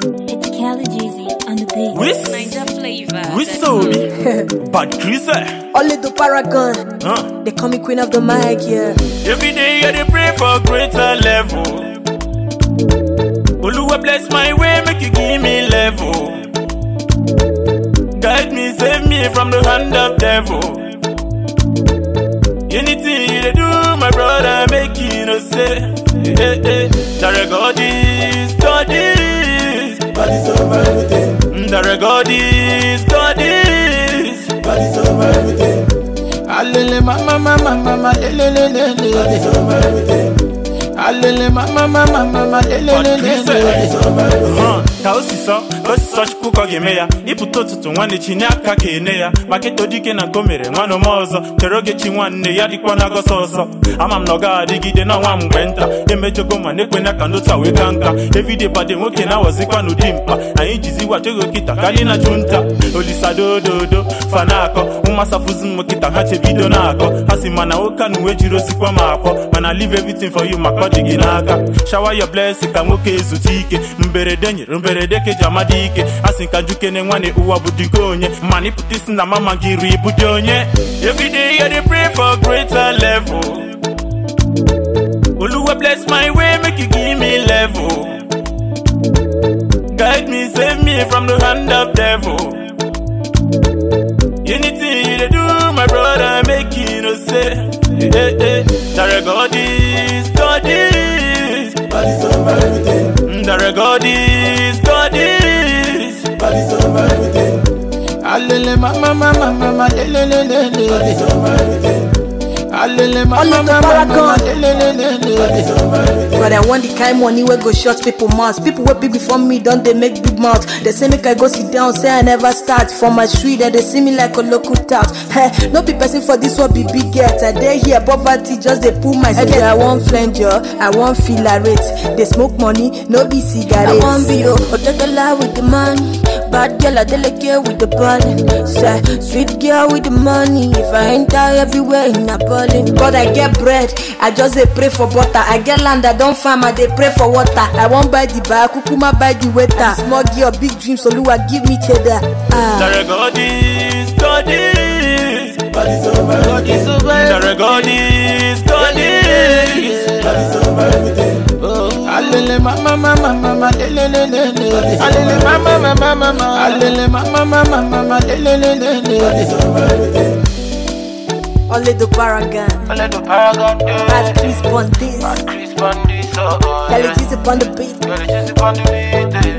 It's Kelly Jeezy on the beat. Whis, Niger flavor. Whistleby, Bad Chris, Only the paragon. huh? They call me queen of the mic, yeah. Every day I dey pray for greater level. Oluwa bless my way, make you give me level. Guide me, save me from the hand of devil. Anything you dey do, my brother, make you no say. Hey, hey, Jare God is, God is. God is over everything. Jare God is, God is. God is over everything. Alele mama mama mama lele lele God is lele. over everything. Alele mama mama mama lele Bad lele Chris, lele. God is over everything. Uh, ka o si sọ ka o si sọ chukwu ka ọ ga-eme ya ịpụta ụtụtụ nwanne chi nye aka ka ene ya maka ịtọ dike na nke o mere nwanne m ọzọ chere oge chi nwanne ya dịkwa na-agọsọ ọsọ ama m na ọ gaghị adịgide na nwa mgbe nta emejogo ma na-ekwena ka ndị taa wee ka nka evide bade nwoke na-awọzikwa n'ụdị mkpa anyị jiziwa chego kịta ka anyị na-achụ nta olisadododo fanakọ ụmasafuzi m kịta ha chebido na-akọ ha si mana nwoke a na uwe jiri osikwa m akpọ mana leave everything for you maka ọ dị gị n'aka shower your blessing ka nwoke ezute ike mberede nyere mberede ka eji amadi ike a sị ka njukene nwanne ụwa bụ dịka onye mana ịpụta isi na mama gị ri ịbụ dị onye everyday I dey pray for greater level Oluwa bless my way make you give me level guide me save me from the hand of devil anything you dey do my brother make you no say hey, hey. Jare God is God is God is over everything. Jare God is God is God is over everything. Alele mama mama mama lele lele God is lele. over everything. Alele Only mama the mama mama paragon. lele lele God is lele. over everything. But I want the kind money where go shut people mouth. People wey big before me don't they make big mouth. They say make I go sit down, say I never start. For my street, and they see me like a local tout. Hey, no be person for this one be big get. I dare here poverty just they pull my head. I want flange yo, I want feel rate. They smoke money, no be cigarettes. I want be yo, Otakala with the money. Bad girl, I delicate with the body. Say, sweet girl with the money. If I enter everywhere in a body. God, I get bread. I just dey pray for butter. I get land, I don't farm, I dey pray for water. I won't buy the bar, kukuma buy the waiter. Small girl, big dreams, Oluwa give me cheddar. Ah. Jare God is God is God is over everything. It's over. Jare God is God is God is over everything. Alele mama mama mama lele lele lele. Alele mama mama mama. Alele mama mama mama lele lele God lele. is over everything. Only the paragon. Alele the paragon. Bad Chris Bondis. Chris Bondi so. Kelly G's upon the beat. Girl, it's just upon the beat.